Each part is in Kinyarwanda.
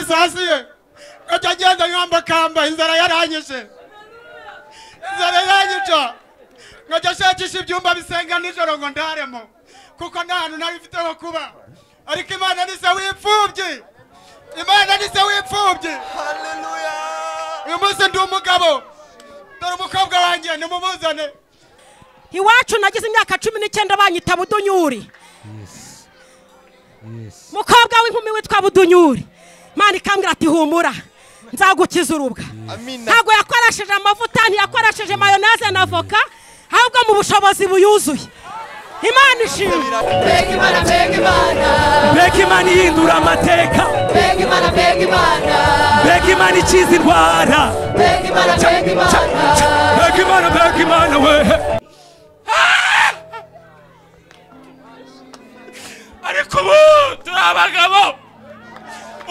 hasi ye gato agenda nkambakamba inzara yaranyishe inzara iranyica nkajya nshakisha ibyumba bisenga nijoro ngo ndaremo kuko nta hantu nari mfite ho kuba ariko imana ni se w'imfubyi imana ni se w'imfubyi haleluya uyu munsi ndi umugabo dore umukobwa wanjye nimumuzane iwacu nagize imyaka cumi n'icyenda banyita budunyuri Yes. Yes. mukobwa w'inkumi witwa budunyuri imana ikambwira ati humura nzagukiza urubwa amina ntabwo yakoresheje amavuta ntiyakoresheje mayoneze na voka ahubwo mu bushobozi buyuzuye imana ishimwe Pega mana, pega mana, Mbega imana ihindura amateka pega mana, pega mana, mbega imana ikiza indwara pega mana, pega mana, mbega imana mbega imana we ariko ubu turi abagabo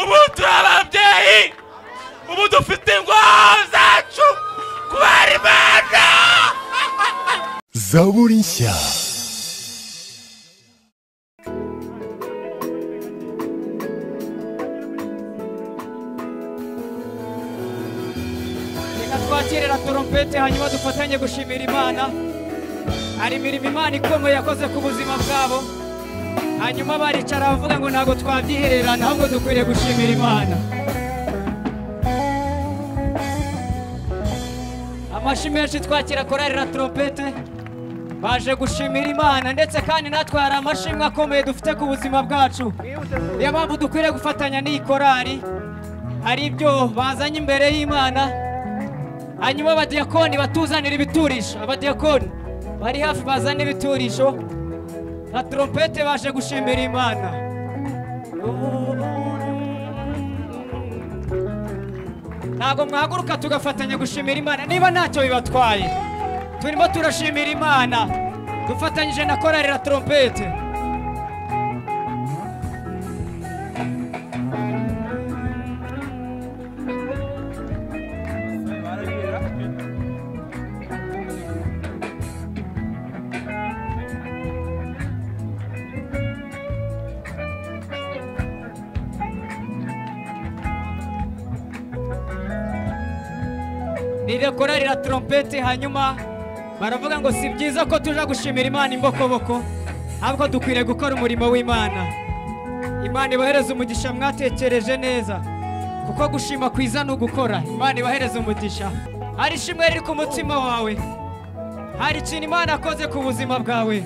ubu turi ababyeyi ubu dufite indwara zacu kubera imana zaburi nshya reka twakirira torompete hanyuma dufatanye gushimira imana hari imirimo imana ikomeye yakoze ku buzima bwabo hanyuma baricara bavuga ngo ntabwo twabyihererana ahubwo dukwiriye gushimira imana amashyi menshi twakira korari la torompete baje gushimira imana ndetse kandi natwe hari amashimwe akomeye dufite ku buzima bwacu niyo mpamvu dukwiriye gufatanya n'iyi korari hari ibyo bazanye imbere y'imana hanyuma abadiyakoni batuzanira ibiturisho abadiyakoni bari hafi bazana ibiturisho na torompete baje gushimira imana ntabwo mwahaguruka tugafatanya gushimira imana niba ntacyo bibatwaye turimo turashimira imana dufatanyije na korari la torompete korari la torompete hanyuma baravuga ngo si byiza ko tuja gushimira imana imbokoboko ahubwo dukwiriye gukora umurimo w'imana imana ibahereza umugisha mwatekereje neza kuko gushima kwiza ni ugukora imana ibahereza umugisha hari ishimwe riri ku mutima wawe hari ikintu imana yakoze ku buzima bwawe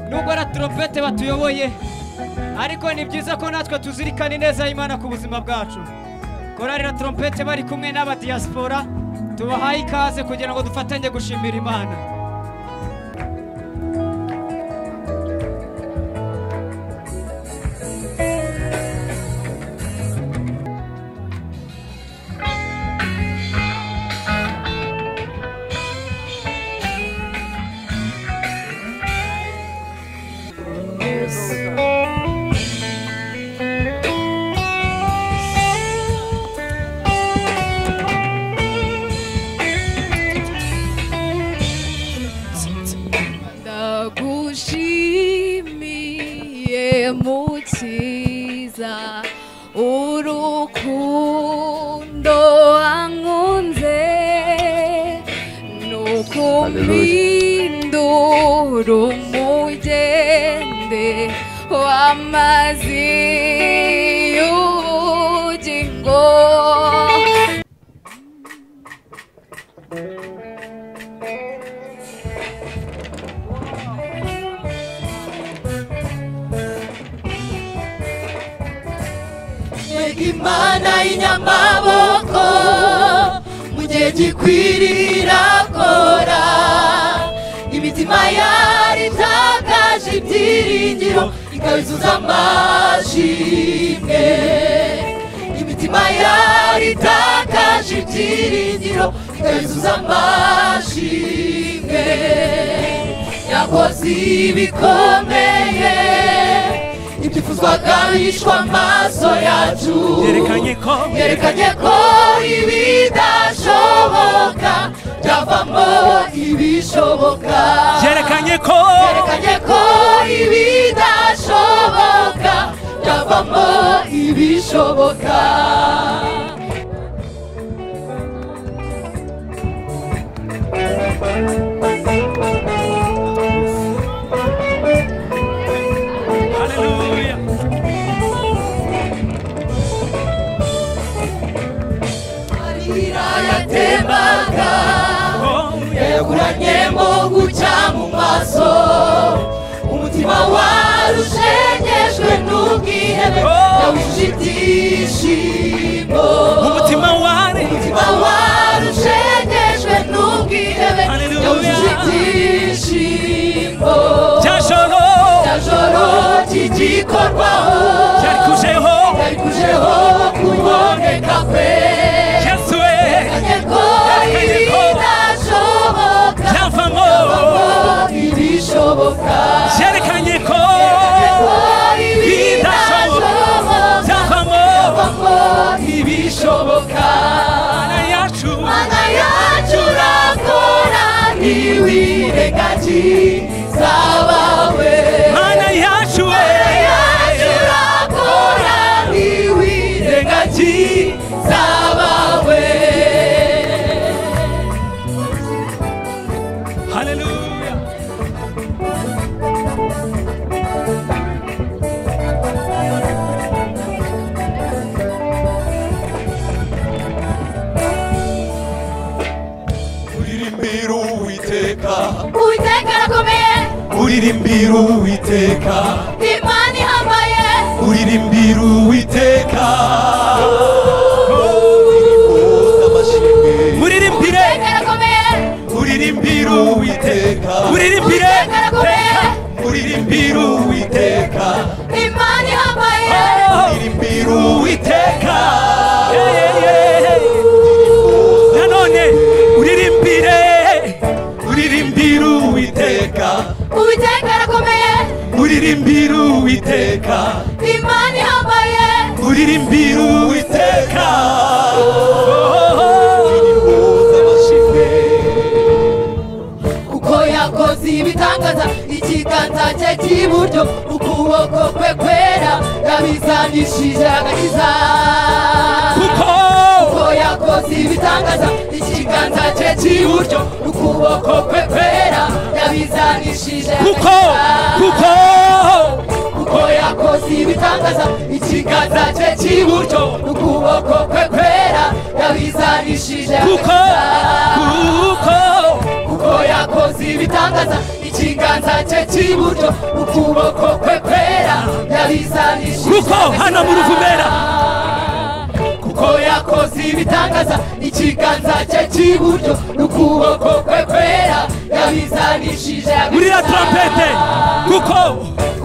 nubwo na torompete batuyoboye ariko ni byiza ko natwe tuzirikana ineza y'imana ku buzima bwacu korari la torompete bari kumwe n'abadiyasipora tubahaye ikaze kugira ngo dufatanye gushimira imana ndagushimiye mukiza urukundo ankunze nukumpindura umugende w'amazi y'ubugingo mbega imana y'inyamaboko mu gihe gikwirira kora imitima yari itakaje ibyiringiro ikabizuza amashimwe imitima yari itakaje ibyiringiro ikabizuza amashimwe yakoze ibikomeye ibyifuzwaga bishwa amaso yacu yerekanye ko yerekanye ko ibidashoboka byavamo ibishoboka yerekanye ko yerekanye ko ibidashoboka byavamo ibishoboka Haleluya. Marira yatembaga Oh, yayaguranyemo gucya mu maso umutima warushegeshwe n'ubwihebe yawujuje ibyishimo Umutima wari umutima warushegeshwe n'ubwihebe Haleluya. yawujuje ibyishimo cyajoro joro ry'igikorwaho cyari kujeho yari kujeho kuboneka kwe Yesu kanyeko ibidashoboka cyavamo ibishoboka cyerekanye ko ibidashoboka cyavamo ibishoboka Mana yacu mana yacu urakora ntiwirengagiza abawe Mana yacu mana yacu urakora ntiwirengagiza abawe Haleluya uririmbira uwiteka uwiteka arakomeye uririmbira uwiteka imana ihambaye uririmbira uwiteka Uririmboza amashimwe. muririmbire uwiteka arakomeye uririmbira uwiteka muririmbire uwiteka arakomeye uririmbira uwiteka imana ihambaye uririmbira uwiteka nanone uririmbire uririmbira uwiteka uwiteka arakomeye uririmbira uwiteka imana ihambaye uririmbira uwiteka Uririmboza amashimwe. kuko yakoze ibitangaza ikiganza cye cy'iburyo ukuboko kwe kwera yabizanishije agakiza kuko kuko yakoze ibitangaza ikiganza cye cy'iburyo ukuboko kwe kwera yabizanishije kuko agakiza kuko kuko yakoze ibitangaza ikiganza cye cy'iburyo ukuboko kwe kwera yabizanishije kuko agakiza. kuko kuko yakoze ibitangaza ikiganza cye cy'iburyo ukuboko kwe kwera yabizanishije Kuko hano mu Ruvumera. kuko yakoze ibitangaza ikiganza cye cy'iburyo ukuboko kwe kwera yabizanishije murira agakiza. trompete kuko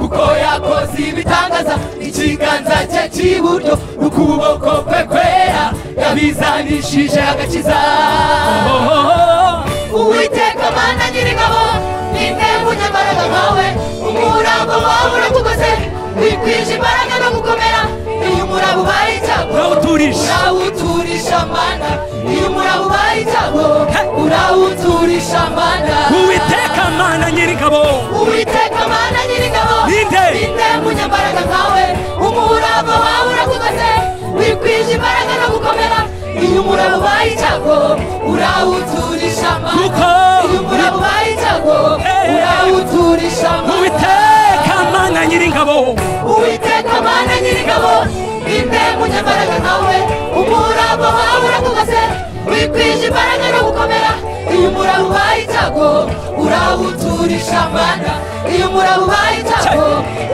kuko yakoze ibitangaza ikiganza cye cy'iburyo ukuboko kwe kwera yabizanishije agakiza uwiteka mana nyir'ingabo ni mwe munyambaraga nkawe umurambo wawe urakugoze wikwije imbaraga no gukomera iyo umuraba ubaye icyago urawuturisha urawuturisha mana iyo umuraba ubaye icyago urawuturisha mana uwiteka mana nyir'ingabo uwiteka mana nyir'ingabo Ninde? ninde munyambaraga nkawe umurava wawe urakugoze wikwije imbaraga no gukomera iyo umurava ubaye icyago urawuturisha amana Kuko iyo umurava ubaye icyago Eh. urawuturisha amana uwiteka mana nyir'ingabo uwiteka mana nyir'ingabo ninde munyambaraga nkawe umurava wawe urakugoze wikwije imbaraga no gukomera iyo umurava ubaye icyago urawuturisha amana iyo umurava ubaye icyago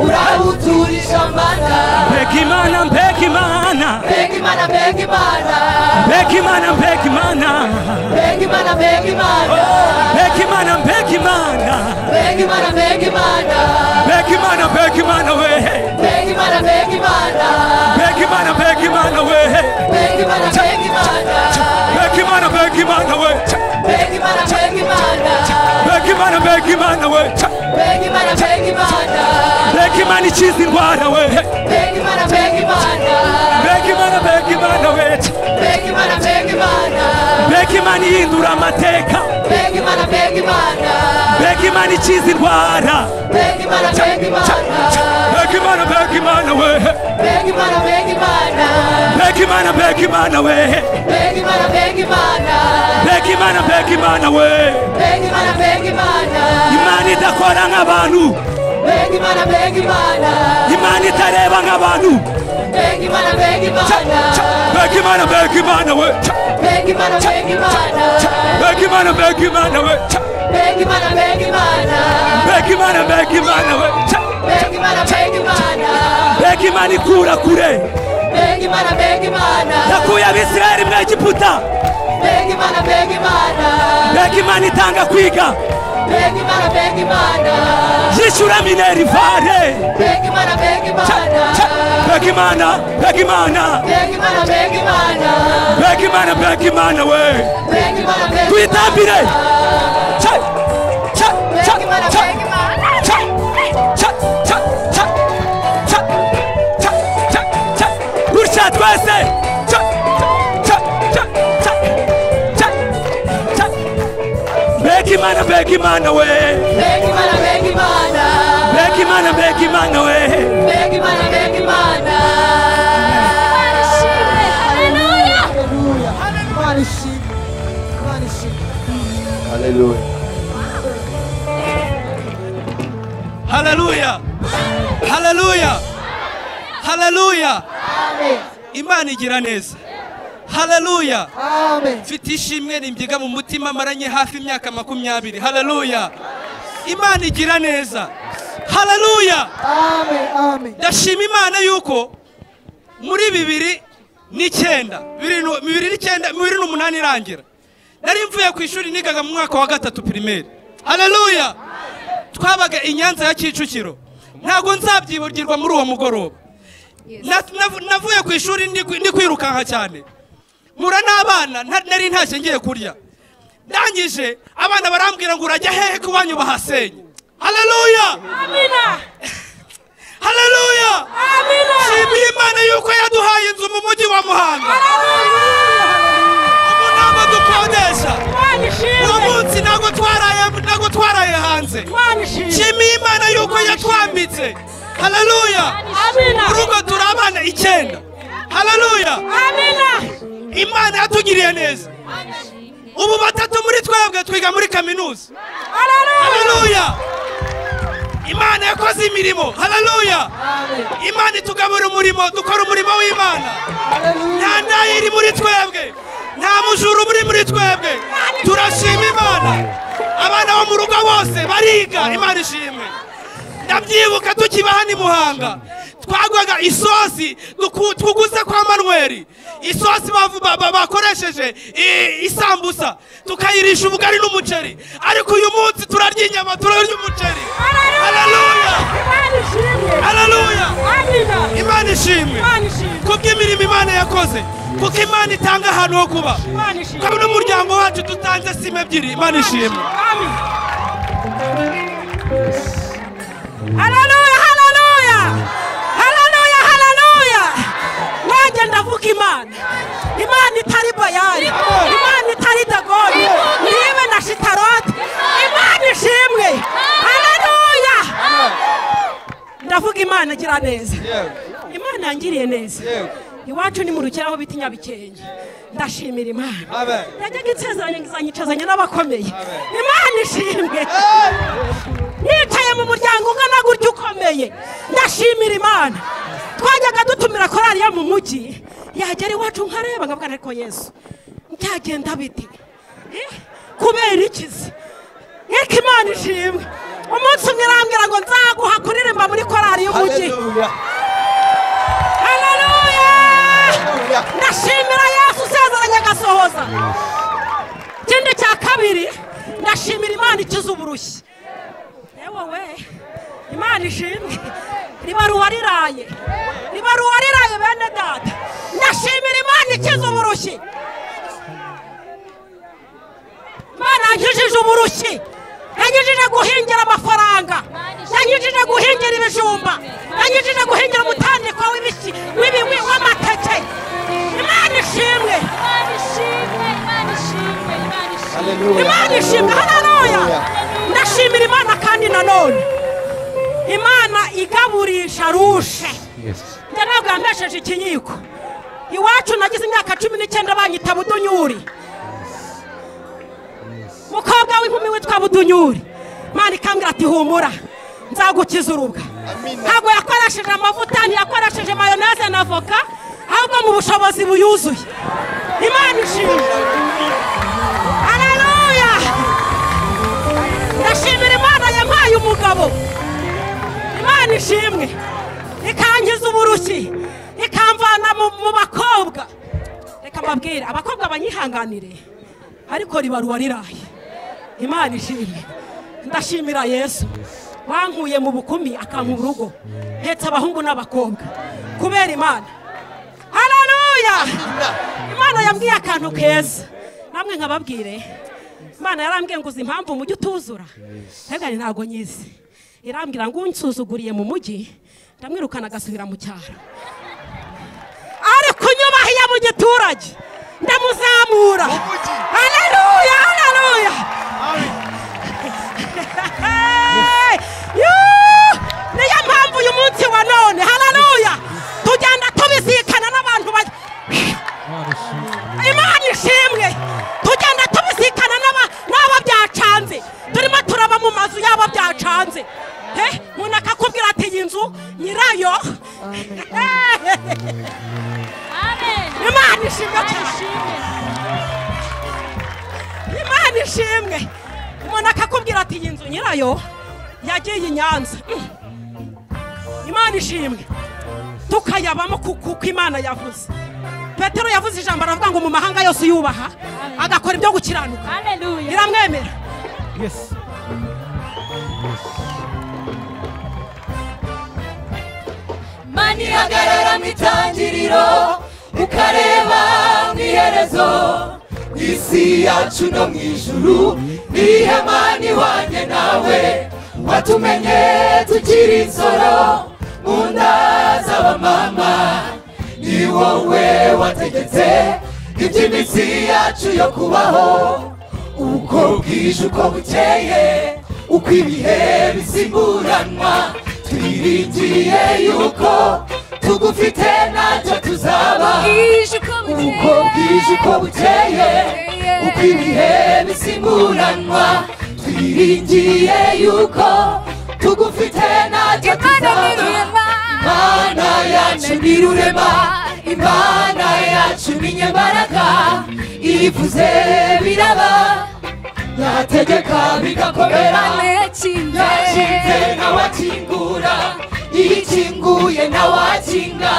urawuturisha amana mbega imana mbega imana mbega imana mbega imana mbega imana mbega imana mbega imana mbega imana mbega imana mbega imana mbega imana mbega imana mbega imana mbega imana we mbega imana mbega imana mbega imana mbega imana we mbega imana mbega imana mbega imana mbega imana we mbega imana mbega mbega imana imana mbega imana we Beg Imana, beg Imana, mbega imana ikiza indwara we beg Imana, beg Imana, mbega imana mbega imana we beg Imana, beg Imana, mbega imana ihindura amateka beg Imana, beg Imana, mbega imana ikiza indwara beg Imana, beg Imana, mbega imana mbega imana we beg Imana, beg Imana, mbega imana mbega imana we Mbega Imana, mbega mbega imana mbega imana Imana, we mbega Imana, mbega Imana, imana idakora nk'abantu mbega Imana, mbega Imana, imana itareba nk'abantu mbega Imana, mbega Imana, Ca, mbega imana mbega imana we Ca, mbega Imana, mbega Imana, ca, mbega imana mbega imana we Ca, mbega mbega Imana, mbega Imana, imana mbega imana we Ca, mbega Imana, mbega Imana, mbega imana ikura kure mbega Imana, mbega Imana, yakuye abisirayeli mu egiputa mbega Imana, mbega Imana, mbega imana itanga kwiga mbega Imana, mbega Imana, yishyura minerivare mbega Imana, mbega Ca, Imana, mbega imana mbega imana mbega Imana, mbega mbega imana Imana, mbega imana we mbega Imana, mbega Imana, tuyitambire Ca, ca, ca, mbega Imana, ca. mbega Imana. gutya twese Ca, ca, ca, ca, ca, ca. mbega imana mbega imana we Mbega Imana, mbega mbega imana Imana, mbega imana we mbega Imana, mbega Imana. Haleluya. Imana ishimwe. Imana ishimwe. haleluya haleluya haleluya haleluya imana igira neza haleluya Amen. mfite ishimwe rimbyiga mu mutima maranye hafi imyaka makumyabiri haleluya imana igira neza haleluya Amen. Amen. ndashima imana yuko muri bibiri n'icyenda bibiri nu- bibiri n'icyenda bibiri n'umunani irangira nari mvuye ku ishuri nigaga mu mwaka wa gatatu pirimeri haleluya twabaga i nyanza ya kicukiro ntabwo nzabyibagirwa muri uwo mugoroba Na- nav- navuye ku ishuri ndi kwi- ndi kwirukanka cyane mura n'abana nta- nari ntashye ngiye kurya ndangije abana barambwira ngo urajya hehe ko iwanyu bahasenye haleluya amina haleluya amina shimiye imana yuko yaduhaye inzu mu mujyi wa muhanga ubu ntabwo dukodesha Imana uwo ishimwe munsi ntabwo twaraye ntabwo twaraye hanze Imana ishimwe shimiye imana yuko yatwambitse haleluya amina urugo turi abana icyenda haleluya amina imana yatugiriye neza ubu batatu muri twebwe twiga muri kaminuza haleluya imana yakoze imirimo haleluya imana itugabura umurimo dukora umurimo w'imana nta ndayiri muri twebwe nta mujuru muri muri twebwe turashima imana abana bo mu rugo bose bariga imana ishimwe ndabyibuka tukiba hano i muhanga twagwaga isosi duku- tuguze kwa manweri isosi bavu- ba- ba- bakoresheje i- isambusa tukayirisha ubugari n'umuceri ariko uyu munsi turarya inyama turarya umuceri haleluya haleluya imana ishimwe kubw'imirimo imana yakoze kuko imana itanga ahantu ho kuba kuko n'umuryango wacu dutanze sima ebyiri imana ishimwe haleluya haleluya haleluya haleluya nanjye ndavuga imana imana itari bayari imana itari dagoni nibe na shitaroti imana ishimwe haleluya ndavuga imana agira neza imana yangiriye neza iwacu ni mu rukeraho bita inyabikenge ndashimira imana yajyaga insezeranye nkizanyicazanya n'abakomeye imana ishimwe nicaye mu muryango ungana gutya ukomeye ndashimira imana twajyaga dutumira korari yo mu mujyi yagera iwacu nkareba nkavuga ariko yesu byagenda bite Eh, kubera ikizi reka imana ishimwe umunsi umwe irambwira ngo nzaguha kuririmba muri korari y'umujyi haleluya ndashimira yesu usezeranye agasohoza ikindi cya kabiri ndashimira imana ikiza uburushyi yewe we imana ishimwe ribaruwa riraye ribaruwa riraye bene data ndashimira imana ikiza uburushyi imana yankijije uburushyi yanyujije guhingira amafaranga yanyujije guhingira ibijumba yanyujije guhingira umutandiko w'ibiki w'ibi- wi- w'amateke imana ishimwe imana ishimwe hararoya ndashimira imana kandi nanone imana igaburisha rushe njye ntabwo yampesheje ikiyiko iwacu nagize imyaka cumi n'icyenda banyita budunyuri mukobwa w'inkumi witwa budunyuri mani ikambwira ati humura nzagukiza urubwa ntabwo yakoresheje amavuta ntiyakoresheje mayoneze na voka ahubwo mu bushobozi buyuzuye imana ishimwe haleluya ndashimira imana yampaye umugabo imana ishimwe ikangiza uburushyi ikamvana mu mu bakobwa reka mbabwire abakobwa banyihanganire ariko ribaruwa riraye imana ishimwe ndashimira yesu wankuye mu bukumi akampa urugo mpetse abahungu n'abakobwa kubera imana hararuya imana yambwiye akantu keza namwe nkababwire imana yarambwiye ngo uzi impamvu umujyi utuzura ntibwari ntabwo nyizi irambwira ngo unsuzuguriye mu mujyi ndamwirukana agasubira mu cyaro ariko unyubahiye mu giturage ndamuzamura hararuya hararuya niyo mpamvu uyu munsi wa none hararuya tugenda tubisikana n'abantu ba imana ishimwe tugenda tubisikana n'aba- n'abo byacanze turimo turaba mu mazu y'abo byacanze Eh, umuntu akakubwira ati iyi nzu nyirayo imana ishimwe cyane imana ishimwe umuntu akakubwira ati iyi nzu nyirayo yagiye i nyanza Mm. imana ishimwe tukayabamo ku- kuko imana yavuze petero yavuze ijambo aravuga ngo mu mahanga yose yubaha agakora ibyo gukiranuka iramwemera mani hagarara mu itangiriro ukareba mu iherezo isi yacu no mu ijuru ni ihema n'iwanjye nawe watumenye tukiri insoro mu nda z'abamama ni wowe wategetse iby'iminsi yacu yo kubaho uko bwije uko bukeye uko ibihe bisimburanwa twiringiye yuko tugufite ntacyo tuzaba uko bwije uko bukeye uko ibihe bisimburanwa twiringiye yuko tugufite ntacyo tuzaba imana yacu ni rurema imana yacu ni nyembaraga ivuze biraba yategeka bigakomera yakinze n'awakingura yikinguye n'awakinga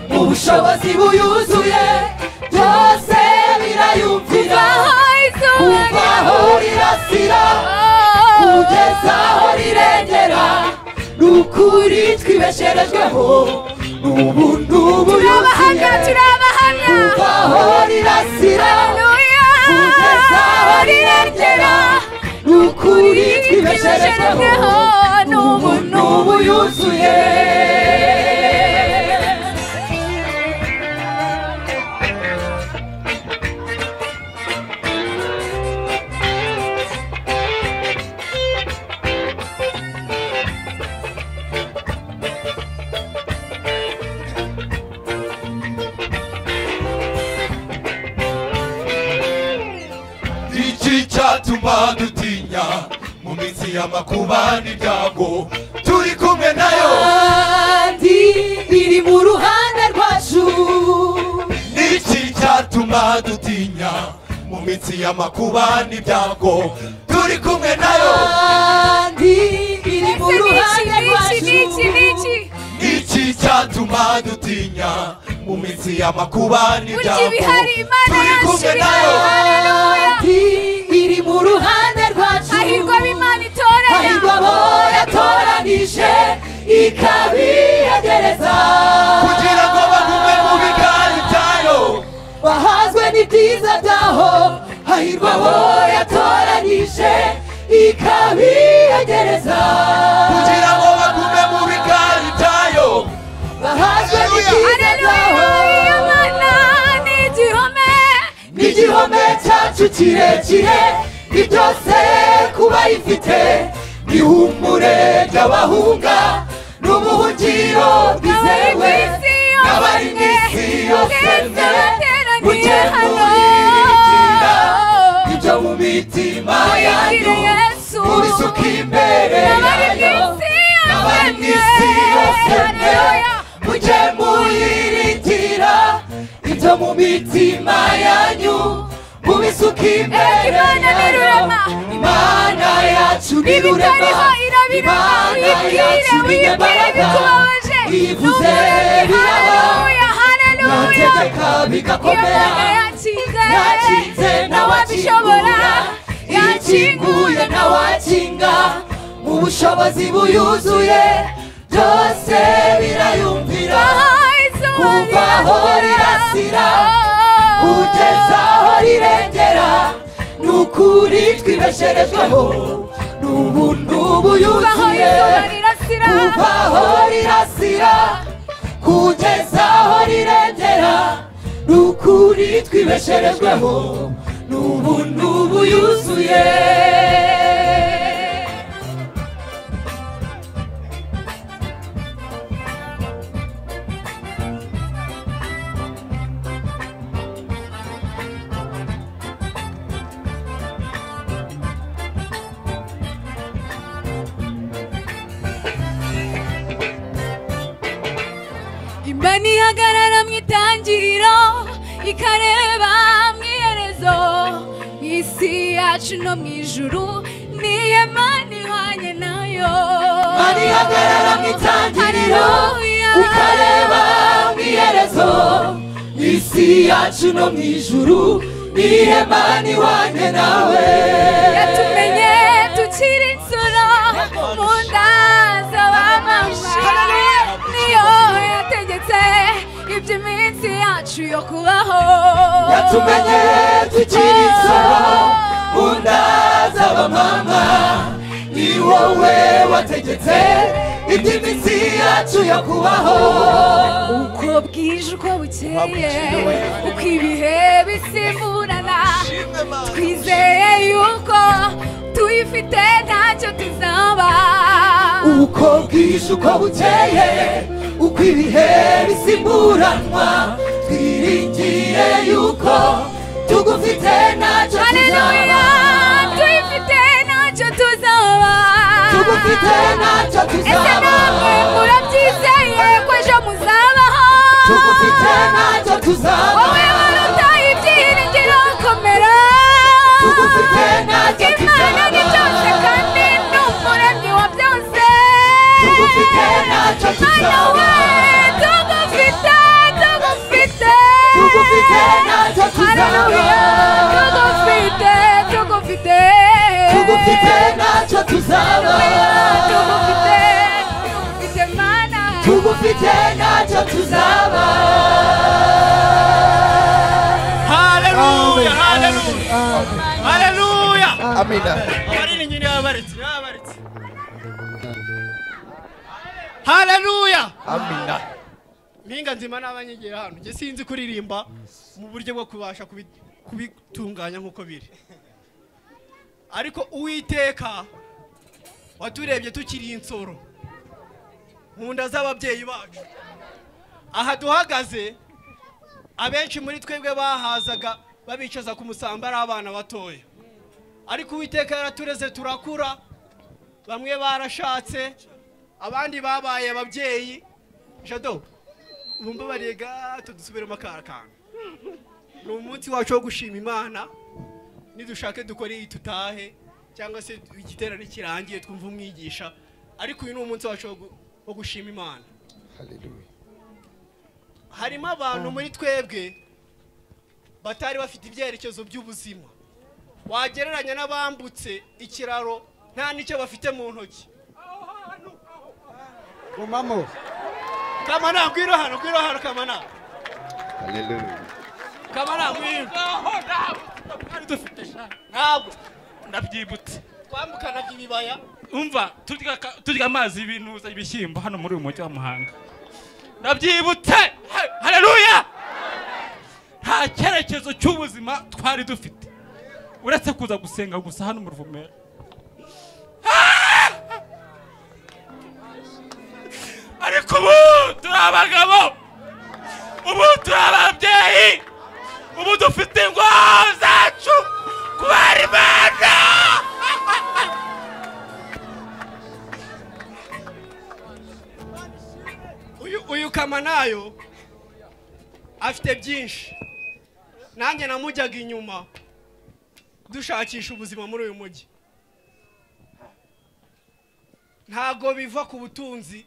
mu bushobozi buyuzuye byose birayumvira kuva aho rirasira kugeza aho rirengera ni ukuri twibesherejweho n'ubuntu buyuzuye kuva aho rirasira kugeza aho rirengera ni ukuri twibesherejweho n'ubuntu buyuzuye iki cyatuma dutinya mu minsi y'amakuba n'ibyago turi kumwe nayo kandi iri mu ruhande rwacu iki cyatuma dutinya mu minsi y'amakuba n'ibyago turi kumwe nayo kandi iri mu ruhande rwacu iki cyatuma dutinya mu minsi y'amakuba n'ibyago turi kumwe nayo kandi iri mu ruhande rwacu Hahirwa abo Imana itoranya. Hahirwa abo yatoranije ikabiyegereza kugira ngo bagume mu biganza byayo bahazwe n'ibyiza byaho hahirwa abo yatoranije ikabiyegereza kugira ngo bagume mu biganza byayo bahazwe n'ibyiza byaho n'igihome cyacu kirekire ni byose kuba yifite ihumure ry'abahunga n'ubuhungiro bwizewe n'abari mu isi yose imbere yayo n'abari mu isi yose mujye muyiringira ibyo mu mitima yanyu mubisuka imbere Imana ni rurema. imana yacu ni ibitariho rurema irabirama imana uyibwire yacu ni uyibwire imbaraga bikubabaje uyivuze biraba haleluya haleluya yategeka bigakomera Imana yakinze yakinze n'ababishobora yakinguye ntawakinga mu bushobozi buyuzuye byose birayumvira kuva aho rirasira kugeza aho rirengera ni ukuri twibesherejweho ni ubuntu aho buyuzuye izuba rirasira kuva aho rirasira kugeza aho rirengera ni ukuri twibesherejweho ni ubuntu buyuzuye imana ihagarara mu itangiriro ikareba mu iherezo isi yacu no mu ijuru ni ihema rihwanye nayo imana ihagarara mu itangiriro Haleluya. ukareba mu iherezo isi yacu no mu ijuru ni ihema nihwanye nawe yatumenye tukiri insoro mu nda z'abamama niyo yategetse iby'iminsi yacu yo kubaho yatumenye tukiri insoro mu nda z'abamama ni wowe wategetse iby'iminsi yacu yo kubaho uko bwije uko bukeye uko ibihe bisimburana twizeye yuko tuyifite ntacyo tuzaba uko bwije uko bukeye uko ibihe bisimburanwa twiringiye yuko tugufite ntacyo tuzaba haleluya tuyifite ntacyo tuzaba tugufite ntacyo ese tuzaba namwe murabyizeye ko ejo muzabaho tugufite ntacyo tuzaba wowe waruta ibyiringiro komera tugufite ntacyo imana ni byose kandi ni umuremyi wa byose tugufite ntacyo mana tuzaba we tugufite tugufite tugufite ntacyo tuzaba Haleluya, tugufite tugufite tugufite ntacyo tuzaba tugufite tugufite mana tugufite ntacyo tuzaba haleluya haleluya haleluya abarini nyine yabaritse yabaritse haleluya amina mpinga nzima n'abanyigira hano njye sinzi kuririmba mu buryo bwo kubasha kubi- kubitunganya nk'uko biri ariko uwiteka waturebye tukiri insoro mu nda z'ababyeyi bacu aha duhagaze abenshi muri twebwe bahazaga babicaza ku musambi ari abana batoya ariko uwiteka yaratureze turakura bamwe barashatse abandi babaye ababyeyi jado bumva barega tudusubiremo akara kantu ni umunsi wacu wo gushima imana nidushake dukore iyi tutahe cyangwa se igiterane kirangiye twumve umwigisha ariko uyu ni umunsi wacu wo gu- wo gushima imana harimo abantu muri twebwe batari bafite ibyerekezo by'ubuzima wagereranya n'abambutse ikiraro nta n'icyo bafite mu ntoki gumamo kamana ngwino hano ngwino hano kamana kamana ngwino twari dufite ntabwo ndabyibutse twambukanaga ibibaya umva turya ka- turya amazi y'ibinuza ibishyimbo hano muri uyu mujyi wa muhanga ndabyibutse Hey, haleluya nta cyerekezo cy'ubuzima twari dufite uretse kuza gusenga gusa hano mu ruvumera Ah! ariko ubu turi abagabo ubu turi ababyeyi ubu dufite ingwara zacu kubera imana gupfukama nayo afite byinshi nanjye namujyaga inyuma dushakisha ubuzima muri uyu mujyi ntabwo biva ku butunzi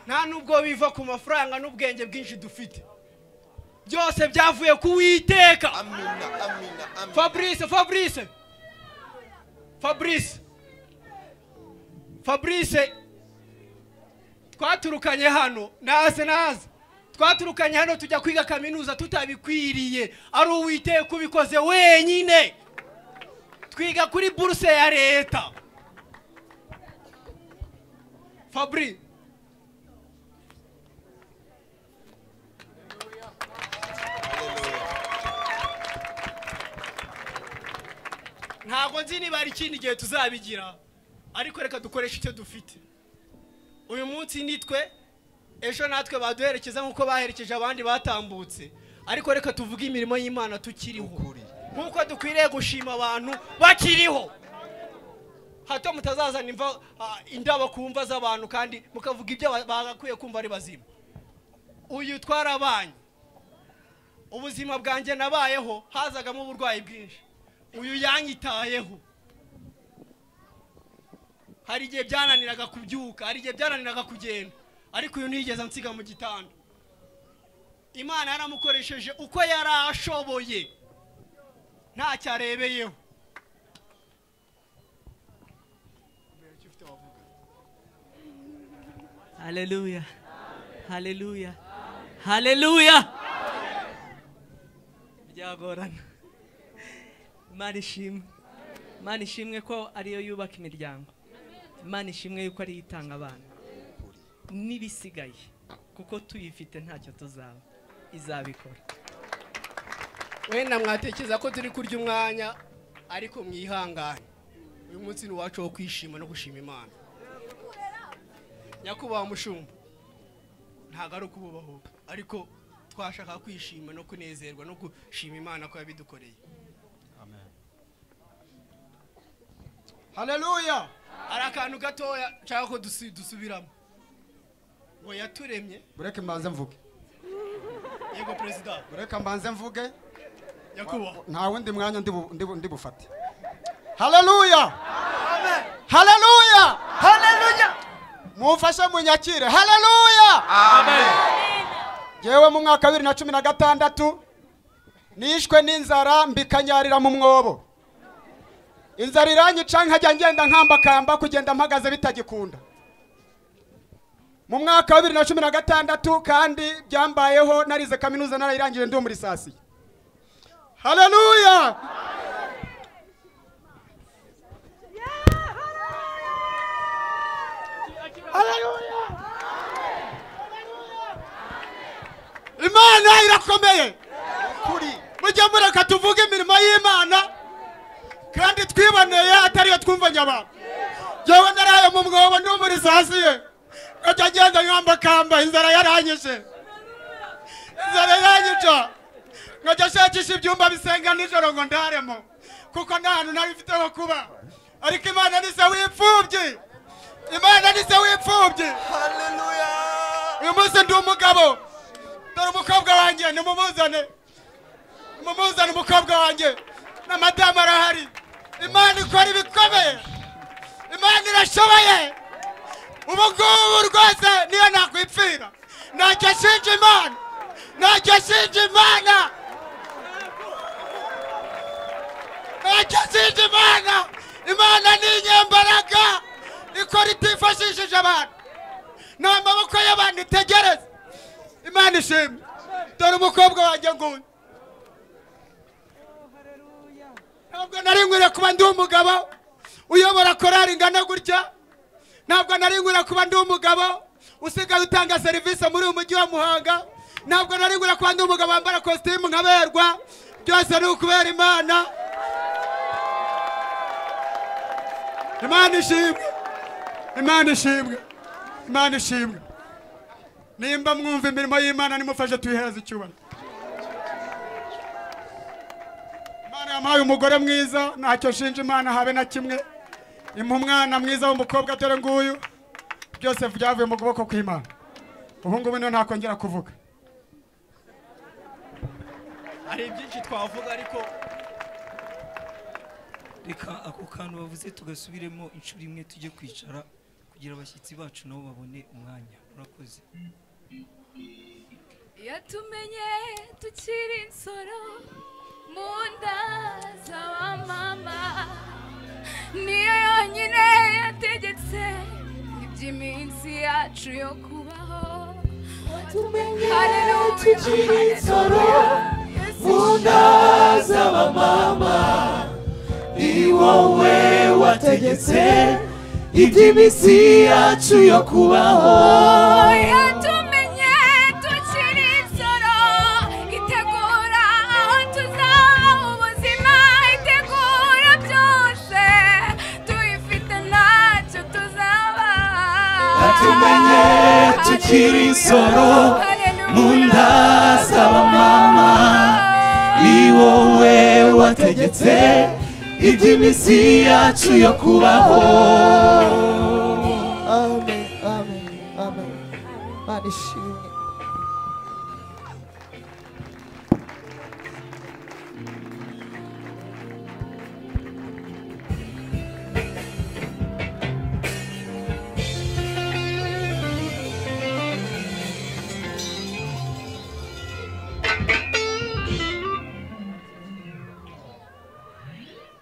nta nubwo biva ku mafaranga n'ubwenge bwinshi dufite byose byavuye ku witeka fabrice fabrice fabrice fabrice twaturukanye hano naze naze twaturukanye hano tujya kwiga kaminuza tutabikwiriye ari uwiteka ubikoze wenyine twiga kuri buruse ya leta fabri ntabwo nzi niba hari ikindi gihe tuzabigira ariko reka dukoreshe icyo dufite uyu munsi nitwe ejo natwe baduherekeza nk'uko baherekeje abandi batambutse ariko reka tuvuge imirimo y'imana tukiriho nk'uko dukwiriye gushima abantu bakiriho hato mutazazana imva ah, indabo ku mva z'abantu kandi mukavuga ibyo ba- bagakwiye kumva ari bazima uyu twarabanyu ubuzima bwanjye nabayeho hazagamo uburwayi bwinshi uyu yanyitayeho hari igihe byananiraga kubyuka hari igihe byananiraga kugenda ariko uyu ntiyigeze ansiga mu gitanda imana yaramukoresheje uko yari ashoboye ntacyo arebeyeho Haleluya. Haleluya. Haleluya. Byagorana. Imana ishimwe. Imana ishimwe ko ariyo yubaka imiryango. Imana ishimwe yuko ariyo itanga abana. N'ibisigaye kuko tuyifite ntacyo tuzaba. Izabikora. wenda mwatekereza ko turi kurya umwanya ariko mwihangane uyu munsi ni uwacu wo kwishima no gushima imana nyakubahwa mushumba ntabwo ari ukububaho ariko twashaka kwishima no kunezerwa no gushima imana ko yabidukoreye haleluya hari akantu gatoya nshaka ko dusu- dusubiramo ngo yaturemye bureke mbanze mvuge yego perezida bureke mbanze mvuge nyakubahwa nta wundi mwanya ndi bu- ndi bu- ndi bufate haleluya haleluya haleluya mumfashe munyakire haleluya yewe mu mwaka wa bibiri na cumi na gatandatu nishwe n'inzara mbikanyarira mu mwobo inzara iranyica nkajya ngenda nkambakamba kugenda mpagaze bitagikunda mu mwaka wa bibiri na cumi na gatandatu kandi byambayeho narize kaminuza narayirangije ndi muri sasi haleluya imana irakomeye kuri mujye mureka tuvuge imirimo y'imana kandi twiboneye atariyo twumvanye abantu yewe naraye mu mwobo ndi muri sasiye ngajya ngenda nkambakamba inzara yaranyishe inzara yaranyica nkajya nshakisha ibyumba bisenga nijoro ngo ndaremo kuko nta hantu nari mfite ho kuba ariko imana ni se w'imfubyi imana ni se w'imfubyi uyu munsi ndi umugabo dore umukobwa wanjye nimumuzane mumuzane umukobwa wanjye n'amadamu arahari imana ikora ibikomeye imana irashoboye ubu ngubu rwose niyo nakwipfira ntacyo ashinja imana ntacyo ashinja imana ntacyo ashinja imana imana ni inyembaraga ikora itifashishije abantu ni amaboko y'abantu itegereza imana ishimwe dore umukobwa wanjye nguyu ntabwo nari nkwiriye kuba ndi umugabo uyobora korari ingana gutya ntabwo nari nkwiriye kuba ndi umugabo usigaye utanga serivisi muri uyu mujyi wa muhanga ntabwo nari nkwiriye kuba ndi umugabo wambara kositimu nkaberwa byose ni ukubera imana imana ishimwe imana ishimwe imana ishimwe nimba mwumva imirimo y'imana nimufashe tuyihereze icyubahiro imana yamuhaye umugore mwiza ntacyo nshinja imana habe na kimwe imuha umwana mwiza w'umukobwa dore nguyu byose byavuye mu kuboko kw'imana ubu ngubu niyo ntakongera kuvuga hari byinshi twavuga ariko reka ako kantu bavuze tugasubiremo inshuro imwe tujye kwicara kugira abashyitsi bacu nabo babone umwanya murakoze yatumenye tukiri insoro mu nda z'aba mama niyo yonyine yategetse iby'iminsi yacu yo kubaho Hallelujah, tukiri insoro mu nda z'abamama ni wowe wategetse iby'iminsi yacu yo kubaho yatumenye tukiri insoro itegura aho tuzaba ubuzima itegura byose tuyifite ntacyo tuzaba tumenye tukiri insoro mu nda z'abamama ni wowe wategetse iby'iminsi yacu yo kubaho amen amen amen imana ishimwe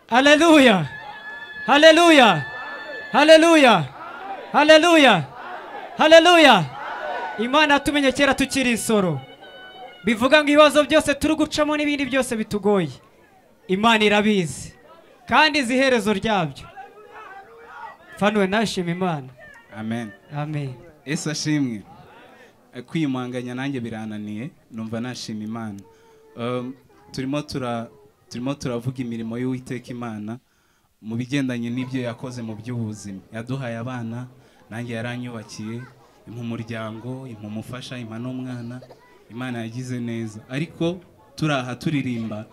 haleluya haleluya haleluya haleluya haleluya imana yatumenye kera tukiri insoro bivuga ngo ibibazo byose turi gucamo n'ibindi byose bitugoye imana irabizi kandi izi iherezo ryabyo fanuwe nashima imana amen amen ese ashimwe Eh, kwiyumanganya nanjye birananiye numva nashima imana Um, turimo tura turimo turavuga imirimo y'uwiteka imana mu bigendanye n'ibyo yakoze mu by'ubuzima yaduhaye abana nanjye yaranyubakiye impa umuryango impa umufasha impa n'umwana imana yagize neza ariko turi aha turirimba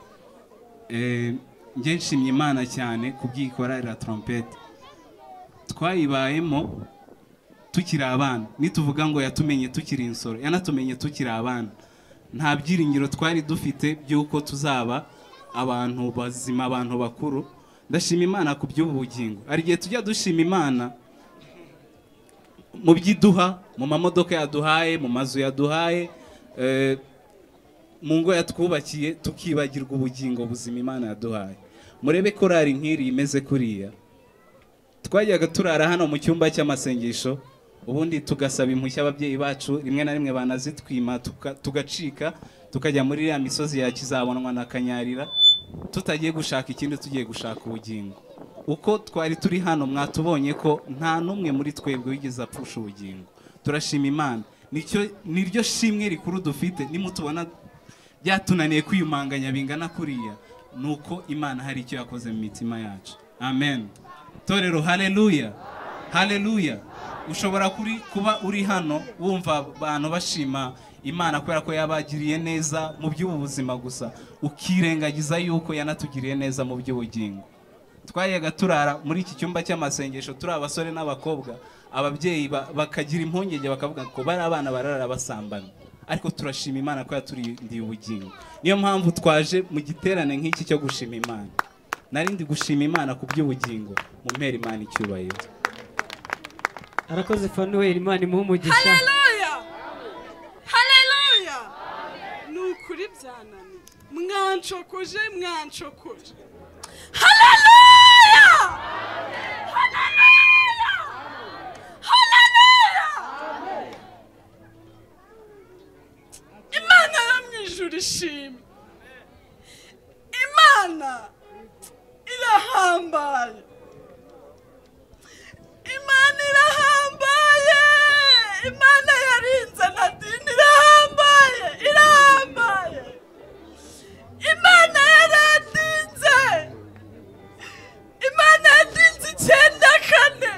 eh, njye nshimye imana cyane kubwikorera trompete twayibayemo tukiri abana nituvuga ngo yatumenye tukiri insoro yanatumenye tukiri abana nta byiringiro twari dufite by'uko tuzaba abantu bazima abantu bakuru ndashima imana ku by'ubu bugingo hari igihe tujya dushima imana mu by'iduha mu mamodoka yaduhaye mu mazu yaduhaye eh, mu ngo yatwubakiye tukibagirwa ubugingo buzima imana yaduhaye murebe korari nk'iri imeze kuriya twajyaga turara hano mu cyumba cy'amasengesho ubundi tugasaba impushya ababyeyi bacu rimwe na rimwe banazitwima tuka- tugacika tukajya muri iriya misozi ya kizabonwa na kanyarira tutagiye gushaka ikindi tugiye gushaka ubugingo uko twari turi hano mwatubonye ko nta n'umwe muri twebwe wigeze apfusha ubugingo turashima imana nicyo niryo shimwe rikuru dufite nimutubona byatunaniye kwiyumanganya bingana kuriya ni uko imana hari icyo yakoze mu mitima yacu amen torero haleluya haleluya ushobora kuri kuba uri hano wumva abantu bashima imana kubera ko yabagiriye neza mu by'ubu buzima gusa ukirengagiza yuko yanatugiriye neza mu by'ubugingo twajyaga turara muri iki cyumba cy'amasengesho turi abasore n'abakobwa ababyeyi ba- bakagira impungenge bakavuga ngo bari abana barara basambana ariko turashima imana ko yaturindiye ubugingo niyo mpamvu twaje mu giterane nk'iki cyo gushima imana narindi gushima imana ku by'ubugingo mu mpera imana icyubahiro arakoze fanuweli imana imuhe umugisha haleluya haleluya ni ukuri byananiye mwancokuje mwancokuje haleluya haleluya haleluya imana yo mu ijuru ishimwe imana irahambaye imana irahambaye imana yarinze na dini irahambaye irahambaye imana yaradinze imana yadinze icyenda kane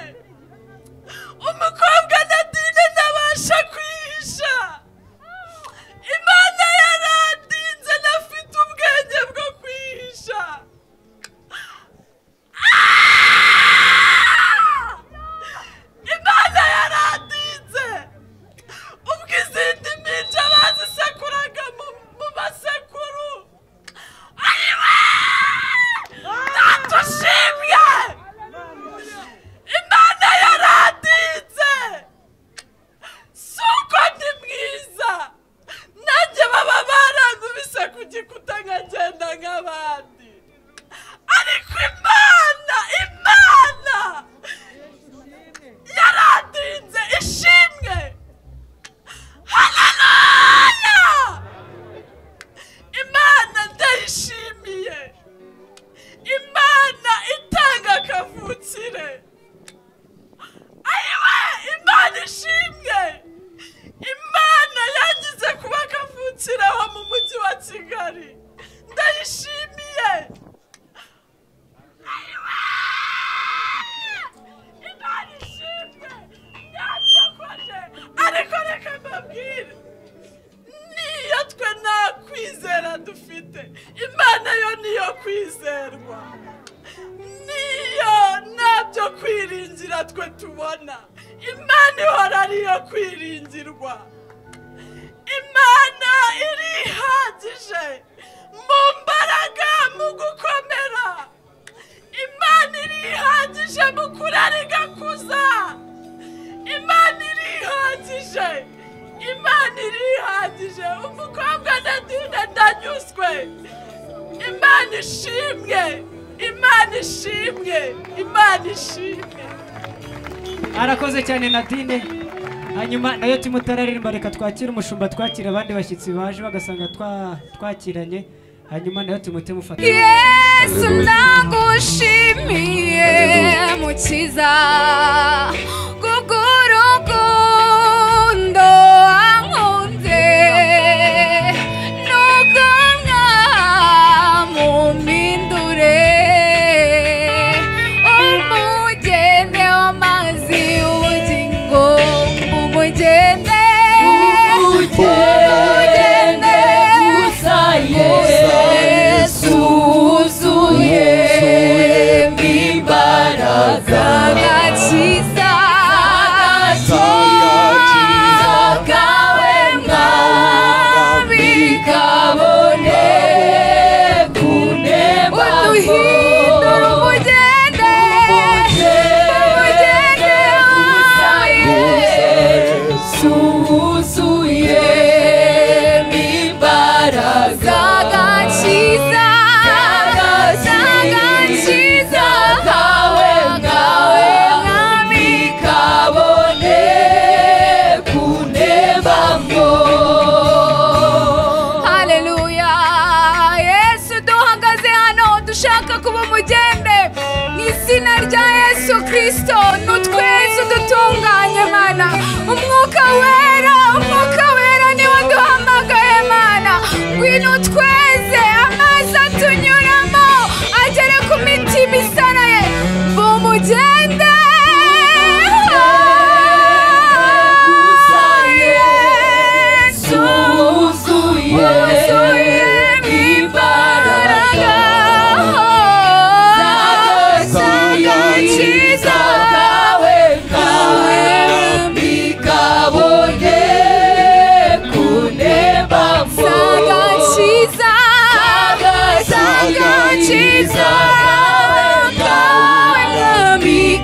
umukobwa na dini ntabasha kwihisha imana yaradinze nafite ubwenge bwo kwihisha Ah! ndayishimiye imana itanga akavukire ayiwe imana ishimwe imana yangize kuba kavukire aho mu mujyi wa kigali ndayishimiye ayiwe imana ishimwe ntacyakoze ariko reka mbabwire niyo twe nta kwizera dufite imana yo niyo kwizerwa niyo ntabyo kwiringira twe tubona imana ihora ariyo kwiringirwa imana irihagije mu mbaraga mu gukomera imana irihagije mu kurara igakuza imana irihagije imana irihagije umukobwa nadine ndanyuzwe imana ishimwe imana ishimwe imana ishimwe arakoze cyane nadine hanyuma nayo timutararimba reka twakire umushumba twakire abandi bashyitsi baje bagasanga twa- twakiranye hanyuma nayo timute mufata yesu nagushimiye mukiza kubw'urukundo wankunze nuko mwamumpindure umugende w'amazi ubugingo umugende Umugende gusa Yesu, wuzuye imbaraga. agakiza kawe mwami kabone kunema uduhindura umugende umugende Yesu wuzuye imbaraga agakiza agakiza kawe ngawe mwami kabone kunema ngo haleluya yesu duhagaze hano dushaka kuba umugende mu izina rya yesu kirisito nutweze dutunganye mana umwuka wera umwuka wera niwo duhamagaye mana ngwino tweze amazi atunyuramo agere ku mitima isaraye bumugende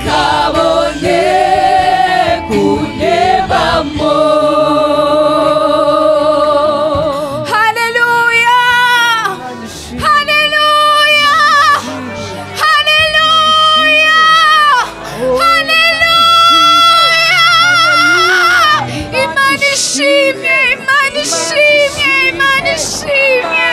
Kabone kunebamo Hallelujah! Hallelujah! Hallelujah! Hallelujah! Imana ishimye, Imana ishimye, Imana ishimye!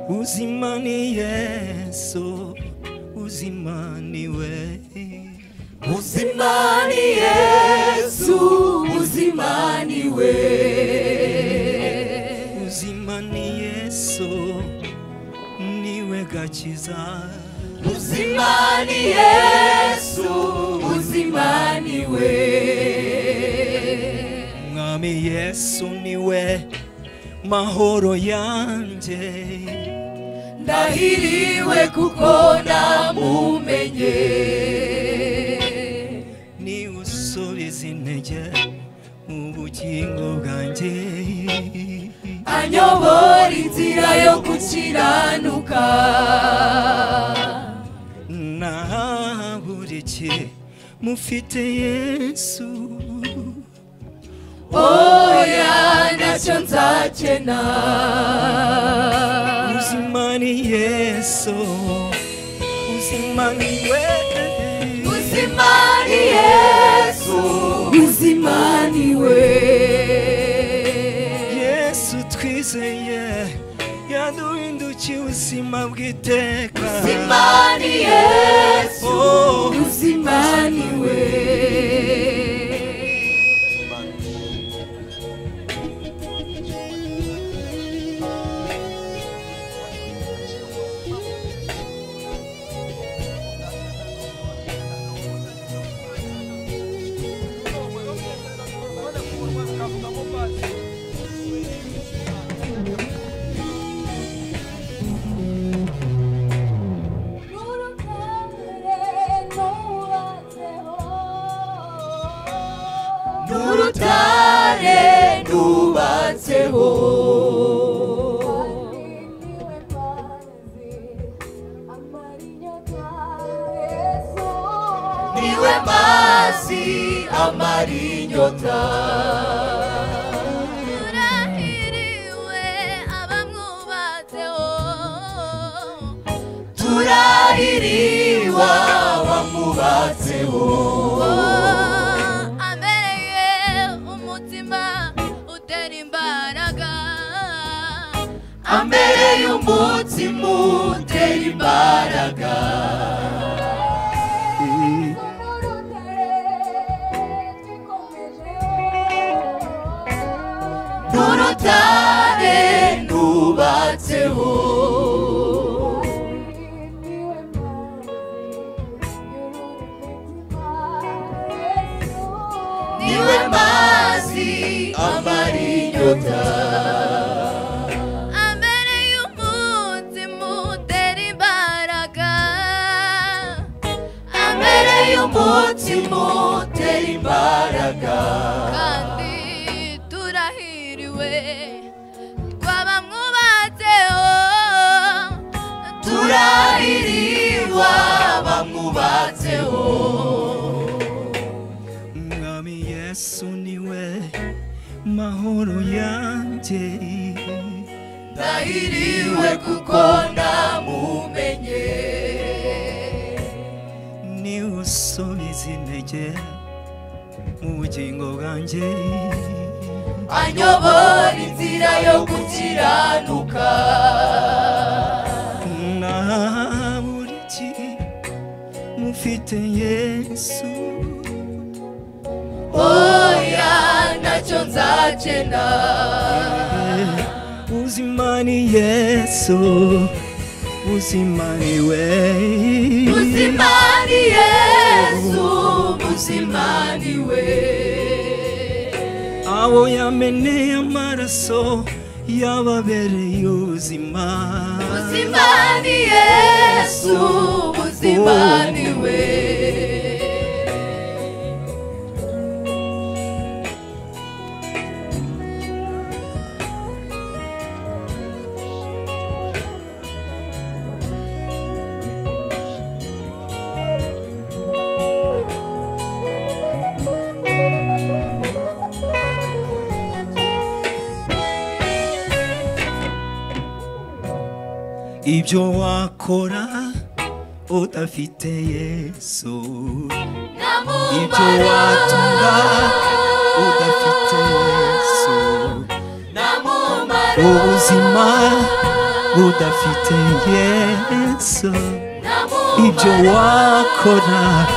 Uzima ni Yesu, uzima ni we. Uzima ni Yesu, uzima ni we. Uzima ni Yesu, niwe gakiza. Uzima ni Yesu, uzima ni we. Mwami Yesu niwe mahoro yanjye. Ndahiriwe kuko namumenye. Ni usubiza intege mu bugingo bwanjye. Anyobora inzira yo gukiranuka. nahabura iki mufite yesu ntacyo nzakena uzimani yesu uzimani wewe uzimani yesu uzimani we yesu twizeye yaduhindukiye ubuzima bw'iteka uzimani yesu Oh. uzimani we n'urutare rwubatseho niwe mazi amara inyota turahiriwa bamubatseho amere y'umutima utera imbaraga n'urutare rwubatseho niwe mazi amara inyota amere y'umutima utera imbaraga turahiriwa bamubatseho umwami yesu niwe mahoro yanjye ndahiriwe kuko ndamumenye niwe usubiza intege mu bugingo bwanjye anyobora inzira yo gukiranuka na buri ki- mufite yesu oya ntacyo nzakena ubuzima ni yesu ubuzima ni we ubuzima ni yesu ubuzima ni we abo yameneye amaraso yababereye ubuzima ubuzima ni yesu ubuzima ni we ibyo wakora udafite yesu ibyo watura udafite yesu ubuzima udafite yesu ibyo wakora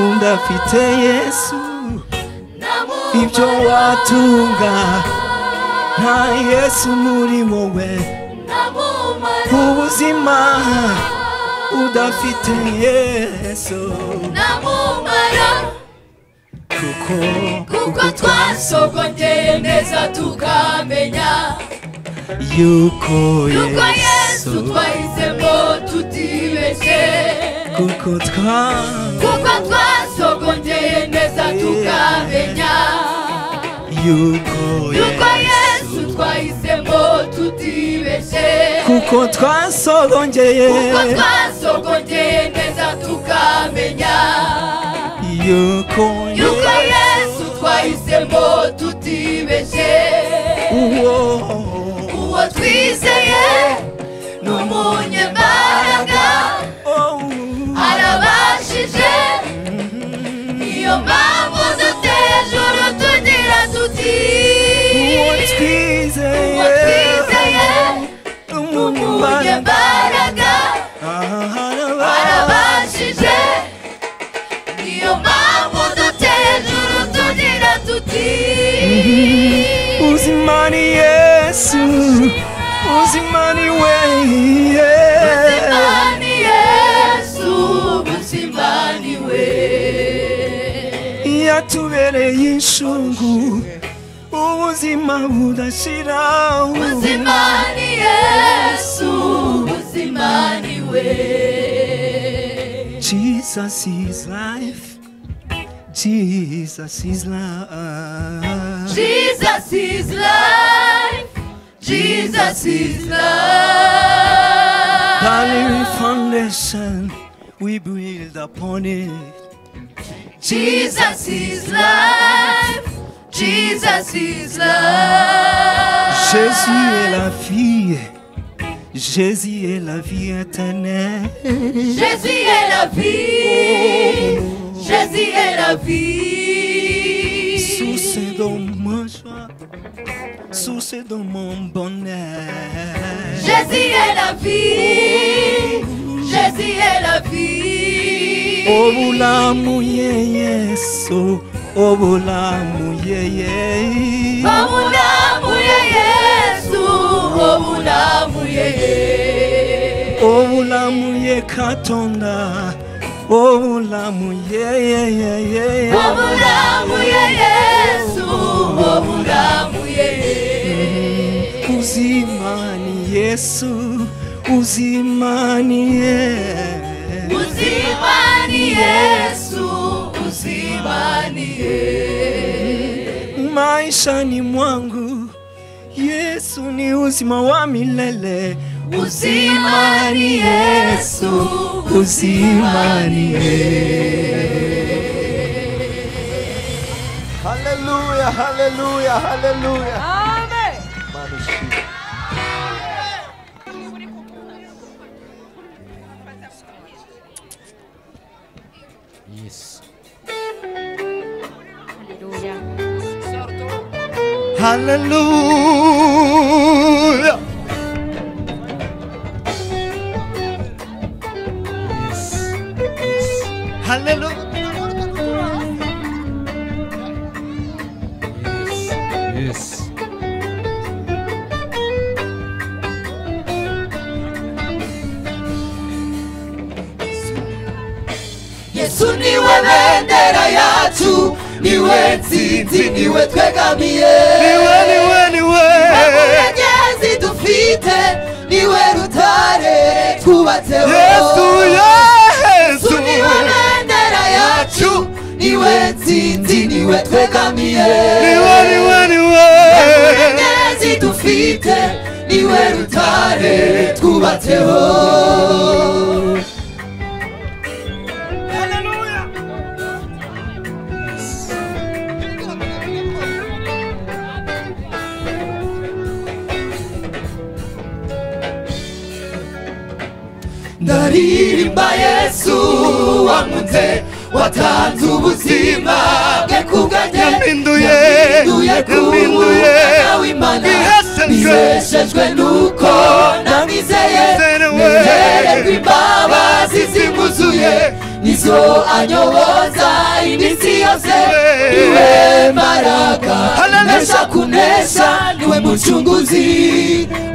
udafite yesu ibyo watunga nta yesu muri wowe ubuzima udafite yesu namumara kuko kuko twasogongeye neza tukamenya yuko yuko yesu yesu twahisemo tutibeshye kuko twa kuko twasogongeye neza tukamenya yuko yuko yesu yesu twahisemo tutibeshye kuko twasogongeye kuko twasogongeye neza tukamenya yuko yuko yesu twahisemo tutibeshye uzimani yesu uzimani we Uzimani Yesu, uzimani we. yatubereye ishungu ubuzima budashira uzimani Yesu, uzimani we. jesus is life jesus is life Jesus is life. Jesus is life. Valerie Foundation, we build upon it. Jesus is life. Jesus is life. Jésus est la vie. Jésus est la vie éternelle. Jésus est la vie. Jésus est la vie. Source dans ma joie. Source dans mon bonheur. Jésus est la vie. Jésus est la vie. Obulamu ye yesu. Obulamu ye ye. Obulamuye Yesu, obulamuye ye. Obulamu ye katonda. Obulamu ye ye ye ye. Obulamuye Yesu, obulamuye ye. Uzimani Yesu, uzimani ye. Uzimani Yesu, uzimani ye. Maishani mwangu Yesu ni uzima wa milele. Uzimani Yesu, uzimani ye. Hallelujah, hallelujah, hallelujah. Amen. Imana ishimwe. Yes. Hallelujah. Hallelujah. Yes. Yesu niwe bendera yacu niwe nsinzi niwe twegamiye niwe niwe niwe munyegezi dufite niwe rutare twubatseho Yesu, Yesu. Yesu niwe bendera yacu niwe nsinzi niwe twegamiye Niwe, niwe, niwe. munyegezi dufite niwe rutare twubatseho ndaririmba yesu wamutse watanze ubuzima bwe kubwanjye Yampinduye, yampinduye ku w'imana nizeshejwe nuko namwizeye nizererwa imbabazi zimuzuye nizo anyoboza iminsi yose niwe mbaraga nesha kunesha niwe mucunguzi